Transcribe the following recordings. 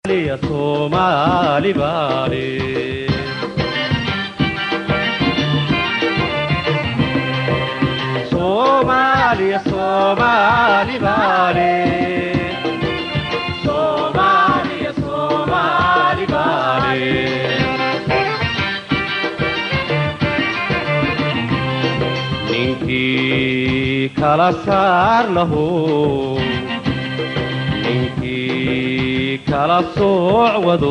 soomaali baale Somalia, Somali Bale. Somalia, Somali Bale. Ninkii kala saar lahu ninkii kala sooc wado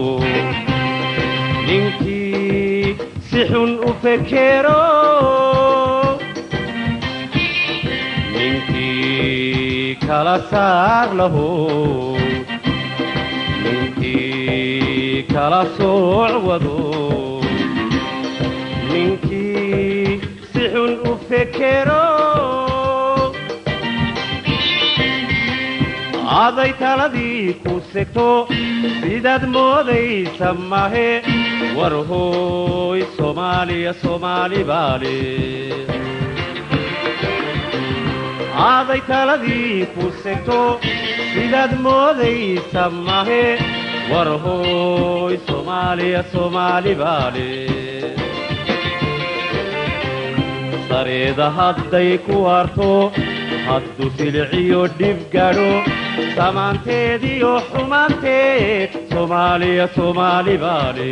ninkii si xun u fekero ninkii kala saar lahu ninkii kala sooc wado ninkii si xun u fekero aday taladii ku segto sidaad moodaysa mahe war hooy soomaaliya soomaali baale aaday taladii ku segto sidaad moodaysa mahe war hooy soomaaliya soomaali baale sareeda hadday ku harto hadduu siliciyo dhib gadho samaanteediyo xumaanteed soomaaliya soomaali baale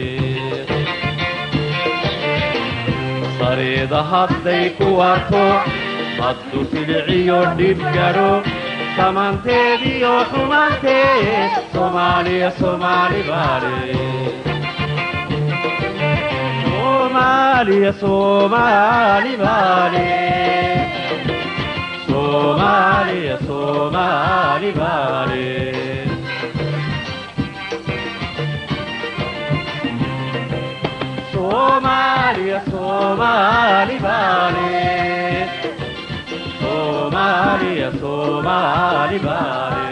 sareeda hadday ku harto hadduu siliciyo dhib gadho samaanteediyo xumaanteed soomaaliya soomaali baale Somalia, Somali Bale. Somalia, Somali Bale. Somalia, Somali Bale. Somalia, Somali Bale.